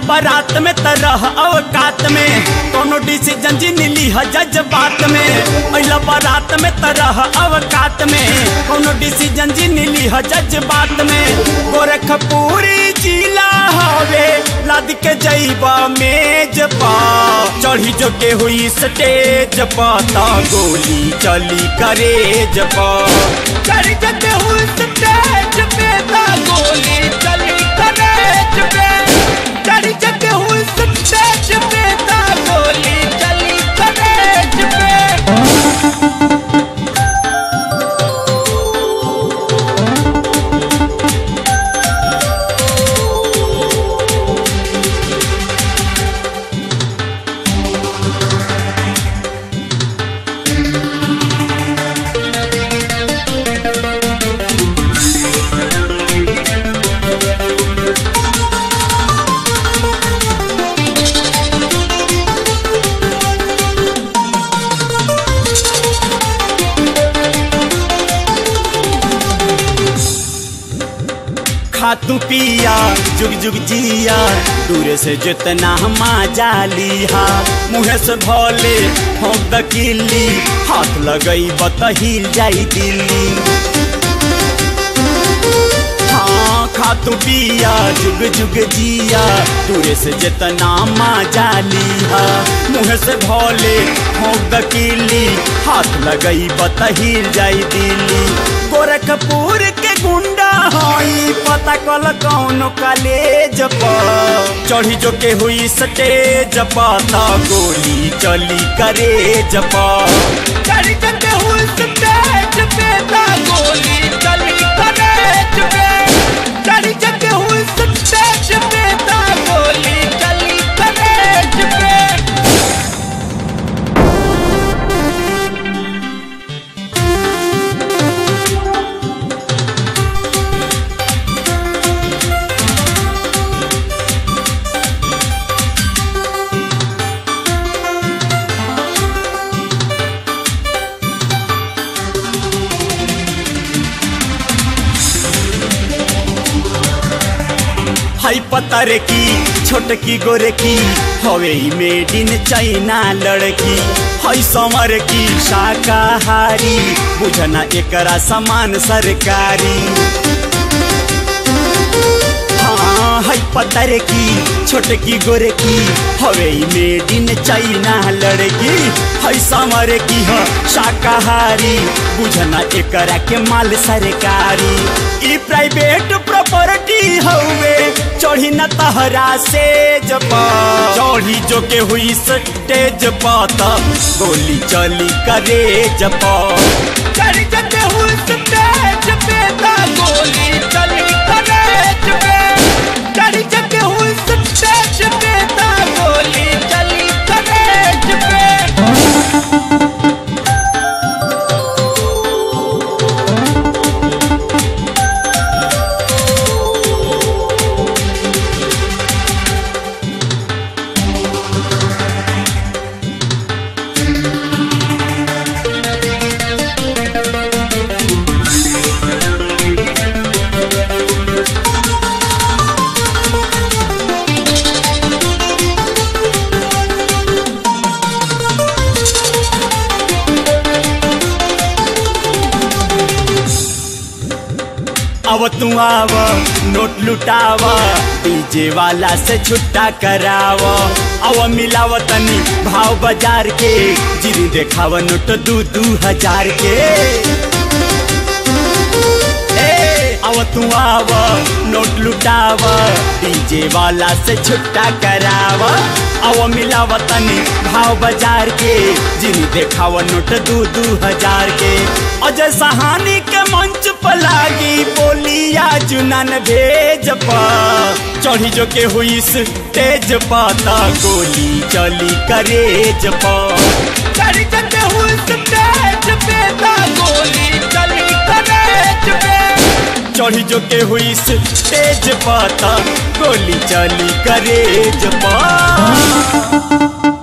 बारात में तरह अवकात में कोनो डिसीजन जी नीली ह जज्बात में अइला बारात में तरह अवकात में कोनो डिसीजन जी नीली ह जज्बात में गोरखपुरी जिला हवे लद के जइबा मेज पा चढ़ी जो के हुई स्टेज पा ता गोली चली करेज पा चढ़ी जो के हुई स्टेज पे ता गोली चली करेज पे चढ़ी जो के हुई स्टेज पे ता गोली चली करेज पे खातू पिया जुग जुग जिया दूर से जितना हमा जालिहा मुँह से भोले ठोक द किल्ली हाथ लगई बतहिल जाई दिल्ली हाँ खातू पिया जुग जुग जिया दूर से जितना माँ जालिहा मुँह से भोले ठोक द किल्ली हाथ लगई बतहिल जाई दिल्ली गोरखपुर के गुंडा हई पता कल कौन कॉलेज पर चढ़ी जो के हुई स्टेज पता गोली चली करे जपा चढ़ी जो के हुई स्टेज पे ता गोली चली करे जपे चढ़ी जो के हुई स्टेज पे ता गोली चली करे जपे हाई पतर की छोटकी गोरे की हवे मेड इन चाइना लड़की हई समर की शाकाहारी बुझना एकरा समान सरकारी हाँ हई पतर की छोटकी गोरे की हवे मेड इन चाइना लड़की हई समर की ह शाकाहारी बुझना एकरा के माल सरकारी ई प्राइवेट प्रॉपर्टी हवे चढ़ी न तहरा से जपा चढ़ी जो के हुई स्टेज पाता गोली चली करे जपा चढ़ी जो के हुई स्टेज पे ता गोली चली करे जपे चढ़ी जो के हुई स्टेज पे ता गोली चली करे जपे अब तू आव नोट लुटाव डीजे वाला से छुट्टा कराव अब मिलाव तनी भाव बाजार के जिरी देखाव नोट दू दू हजार के ए, अब तू आव नोट लुटाव डीजे वाला से छुट्टा कराव अब मिलाव तनी भाव बाजार के जिनी देखाव नोट दू दू हजार के अजय सहानी के मंच पर लागी बोलिया जुनन भेज पा चढ़ी जो के हुई तेज पाता गोली चली करे जपा चढ़ी जो के हुई तेज पे ता गोली चली करे जपे चढ़ी जो के हुई तेज पाता गोली चली करे जपा